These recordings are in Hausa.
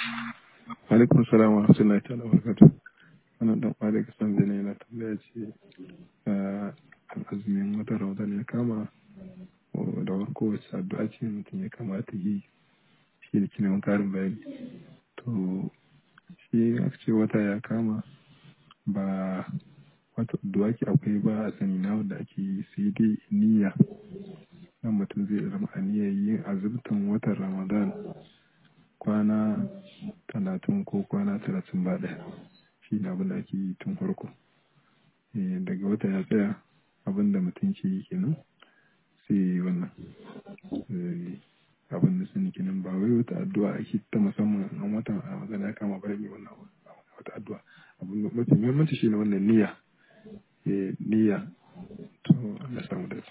alaikum salam wa rahmatullahi ta'ala wa barakatuh wannan dan kwa daga san zane yana tambaya ce a azumin watan ramadan ya kama da warko wacce addu'a ce mutum ya kamata yi shi da kinan karin bayani to shi aka ce wata ya kama ba wata addu'a ke akwai ba a sani na wanda ake yi sai dai niyya nan mutum zai zama a niyyar yin azumtan watan ramadan kwana talatin ko kwana talatin ba ɗaya shi ne abin da ake yi tun farko daga wata ya tsaya abin da mutum ke yi kenan sai wannan abin da sani kenan ba wai wata addu'a ake ta musamman an watan a magana ya kama bari mai wannan wata addu'a abin da mafi muhimmanci shi ne wannan niyya niyya to Allah samu dace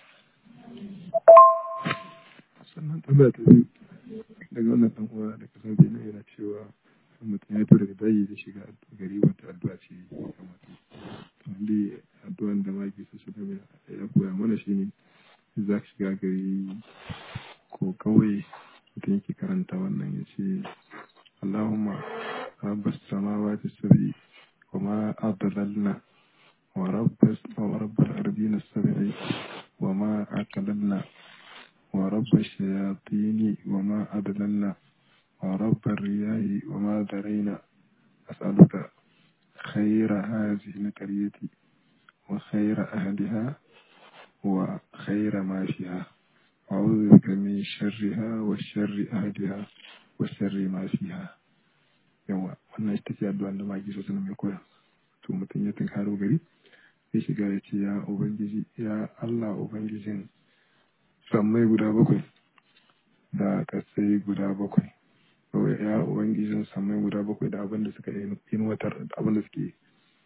sannan tambaya ta biyu daga wannan dan uwa da kasar benin yana cewa mutum ya tura da daji da shiga gari wata addu'a ce ya kamata wanda addu'an da maki su su ya koya mana shi ne za ka shiga gari ko kawai mutum yake karanta wannan ya ce Allahumma rabbas samawati sabi wa ma adlalna wa rabbas wa rabbal ardina sabi wa ma aqlalna ورب الشياطين وما أضللنا ورب الرياح وما ذرينا أسألك خير هذه القرية وخير أهلها وخير ما فيها أعوذ بك من شرها وشر أهلها وشر ما فيها yawa wannan ita ce addu'a da maki sosai mai koya to mutum ya tunkaro gari sai shiga ya ce ya ubangiji ya Allah ubangijin sammai guda bakwai da kasai guda bakwai kawai ya ubangijin sammai guda bakwai da abinda suka inwatar da abinda suke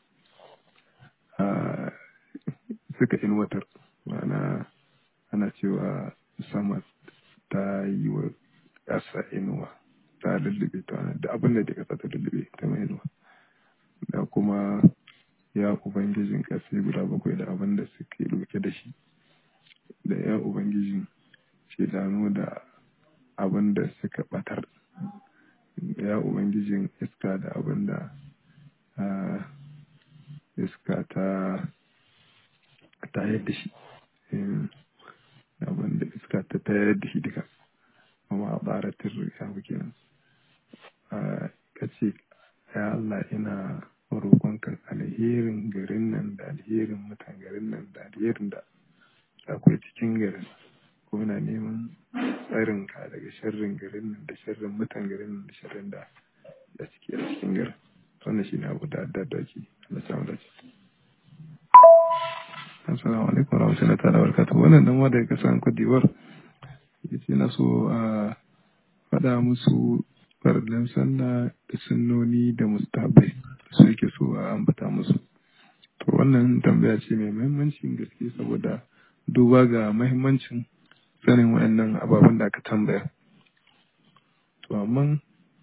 suka inwatar ma'ana ana cewa sama ta yi wa ƙasa inuwa ta lullube ta da abinda da ƙasa ta lullube ta mai inuwa da kuma ya ubangijin ƙasai guda bakwai da abinda suke ɗauke da shi da ya Ubangiji shidanu da abin da suka batar ya Ubangijin iska da abin da iska ta tayar da shi abin da iska ta tayar da shi duka kuma a baratin ya kenan ka ce ya Allah ina roƙonka alherin garin nan da alherin mutan garin nan da alherin da akwai cikin garin ko na neman tsarin ka daga sharrin garin nan da sharrin mutan garin nan da sharrin da da suke a cikin garin wannan shi ne abu da da da ke Allah samu da ce assalamu alaikum wa rahmatullahi ta'ala barakatuh wannan dan wanda ya kasan kudiwar yace na so a faɗa musu farlan sallah da sunnoni da mustabai su yake so a ambata musu to wannan tambaya ce mai muhimmancin gaske saboda duba ga mahimmancin sanin waɗannan ababen da aka tambaya. To, amma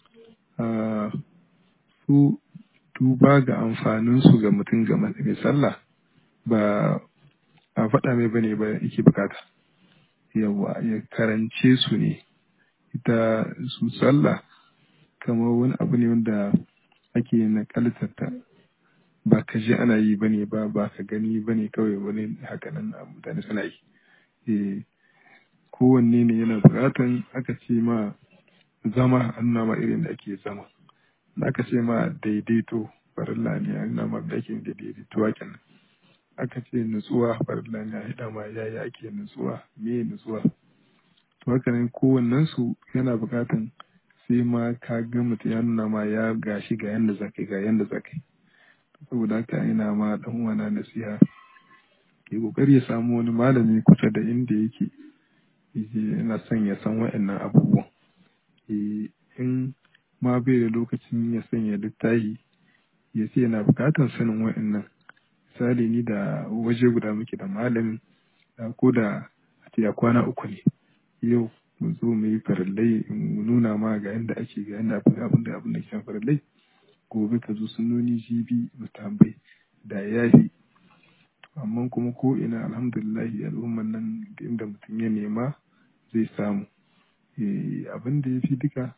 su duba ga amfaninsu ga mutum ga mai sallah ba a faɗa mai bane ba yake bukata. Yawa ya karance su ne, ita su sallah kamar wani abu ne wanda ake nakaltarta ba ka ji ana yi bane ba ba ka gani bane kawai wani hakanan mutane suna yi eh kowanne ne yana bukatan aka ce ma zama an ma irin da ake zama da aka ce ma daidaito farilla ne an ma da ake da daidaito kenan aka ce nutsuwa farilla ne a hida ma yaya ake nutsuwa me nutsuwa to haka nan kowannen su yana bukatan sai ma ka ga mutum ya nuna ma ya gashi ga yanda zaka ga yanda zaka yi saboda haka ina ma dan uwana nasiha ke kokari ya samu wani malami kusa da inda yake yana son ya san wa'annan abubuwan in ma bai da lokacin ya sanya littafi ya ce yana bukatar sanin wa'annan misali ni da waje guda muke da malamin ko da a ce kwana uku ne yau mu zo mu yi farallai in nuna ma ga yanda ake ga yanda abin da abin da ke farallai gobe ka zo sunoni jibi mutambai da yafi amma kuma ko ina alhamdulillahi al'umman nan inda mutum ya nema zai samu abin da ya fi duka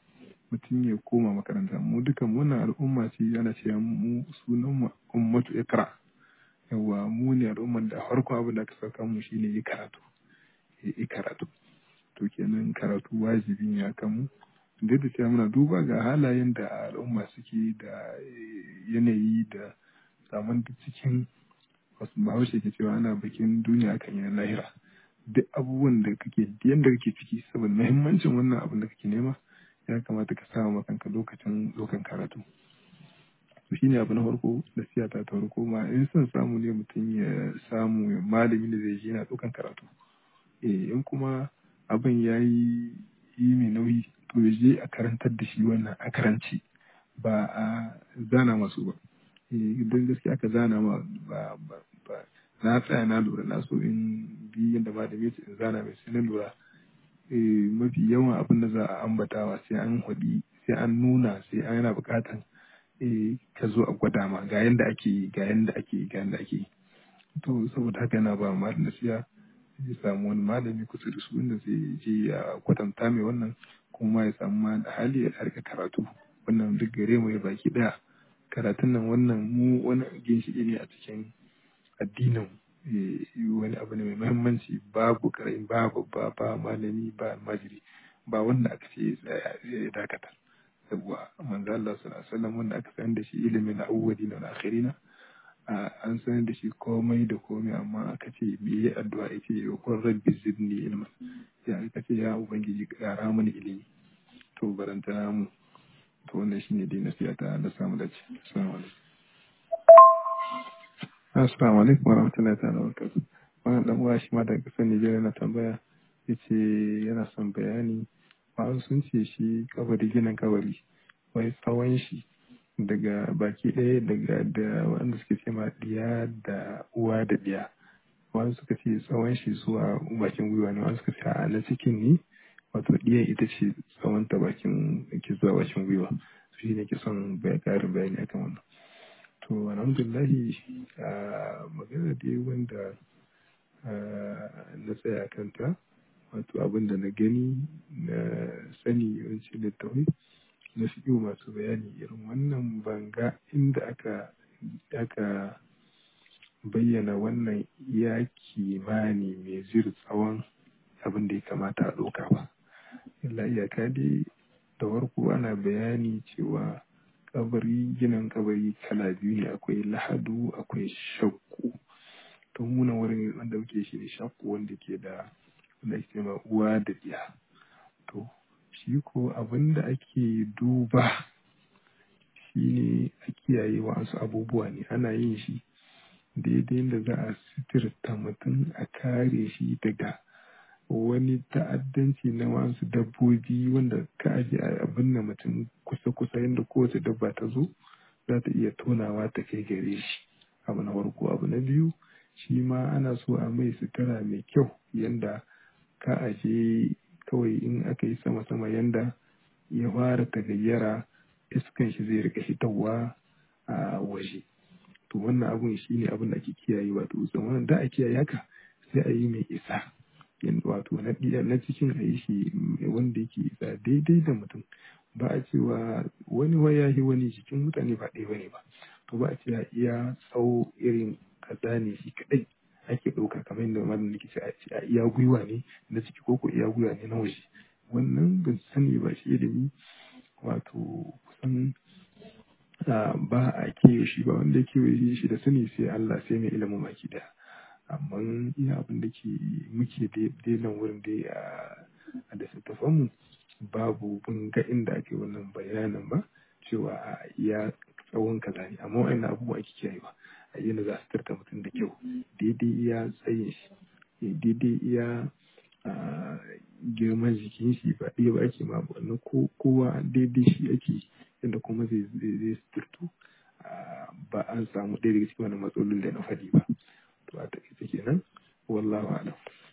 mutum ya koma makaranta mu dukan wannan al'umma ce ana cewa mu sunan mu ummatu ikra yawa mu ne al'umman da farko abin da aka saka mu shine yi karatu yi karatu to kenan karatu wajibi ne akan mu duk da cewa muna duba ga halayen da al'umma suke da yanayi da saman cikin wasu bahaushe ke cewa ana bikin duniya akan yin lahira duk abubuwan da kake yadda kake ciki saboda muhimmancin wannan abin da kake nema ya kamata ka sa ma kanka lokacin lokan karatu to shine abu na farko da siyata ta farko ma in son samu ne mutum ya samu malami da zai je yana ɗaukan karatu eh in kuma abin ya yi yi mai nauyi to ya je a karantar da shi wannan a karanci ba a zana masu ba don gaskiya aka zana ma ba ba na tsaya na lura na so in bi yadda malami ce in zana mai sai na lura mafi yawan abin da za a ambatawa sai an hudi sai an nuna sai an yana bukatan ka zo a gwada ma ga yadda ake yi ga yadda ake yi ga yadda ake yi to saboda haka yana ba malam nasiya ya samu wani malami kusa da su inda zai je ya kwatanta mai wannan kuma ya samu ma da hali ya harka karatu wannan duk gare mu ya baki daya karatun nan wannan mu wani ginshiki ne a cikin addinin wani abu ne mai muhimmanci babu karamin babu ba ba malami ba almajiri ba wanda aka ce ya dakata yawwa manzo Allah sallallahu alaihi wasallam wanda aka san da shi ilimin awwali na akhirina an san da shi komai da komai amma aka ce me yi addu'a yace ya kun rabbi zidni ilman ya aka ce ya ubangiji kara mani ilimi to barantana mu to wannan shine dai nasiha ta da samu dace assalamu alaikum assalamu alaikum warahmatullahi ta'ala wabarakatuh wannan dan uwa shi ma daga kasar Nigeria na tambaya yace yana son bayani ba sun ce shi kabari ginin kabari wai tsawon shi daga baki ɗaya daga da wanda suke ce ma diya da uwa da diya wani suka ce tsawon shi zuwa bakin gwiwa ne wani suka ce a na cikin ne wato diya ita ce tsawon ta bakin ke zuwa bakin gwiwa su shi ne ke son ƙarin bayani akan wannan to alhamdulillahi a magana dai wanda na tsaya kanta wato abin da na gani na sani yawanci littattafai na fi masu bayani irin wannan banga inda aka aka bayyana wannan ya kimani mai zir tsawon abin da ya kamata a ɗauka ba illa iyaka dai da farko ana bayani cewa kabari ginin kabari kala biyu ne akwai lahadu akwai shakku to muna wurin wanda muke shi ne shakku wanda ke da wanda ake ma uwa da diya to shi ko abin da ake duba shi ne a kiyaye wasu abubuwa ne ana yin shi daidai da za a sitirta mutum a kare shi daga wani ta'addanci na wasu dabbobi wanda ka aje abin da mutum kusa-kusa yadda kowace dabba ta zo za ta iya tonawa ta kai gare shi abu na farko abu na biyu shi ma ana so a mai sutura mai kyau yadda ka aje kawai in aka yi sama-sama yanda ya fara tagayyara iskan shi zai rika hitawa a waje to wannan abun shi ne abin da ake kiyaye wato wannan da a kiyaye haka sai a yi mai isa wato na na cikin a yi shi wanda yake isa daidai da mutum ba a cewa wani waya yi wani jikin mutane ba ɗaya bane ba to ba a cewa iya tsawo irin kaza ne shi kadai ake ɗauka kamar yadda malam nake ce a iya gwiwa ne na ciki ko ko iya gwiwa ne na waje wannan ban sani ba shi ilimi wato kusan ba a kewaye shi ba wanda kewaye shi da sani sai Allah sai mai ilimin baki daya amma iya abin da ke muke daidan wurin dai a da mu babu bin ga inda ake wannan bayanin ba cewa a iya tsawon kaza ne amma wa'annan abubuwa ake kiyayewa a yana za su tarta mutum da kyau daidai iya tsayin shi daidai iya girman jikin shi ba ɗaya ba ake ma wannan kowa daidai shi ake yadda kuma zai zai suturtu ba an samu ɗaya daga cikin wani matsalolin da na faɗi ba to a taƙaice kenan wallahu alam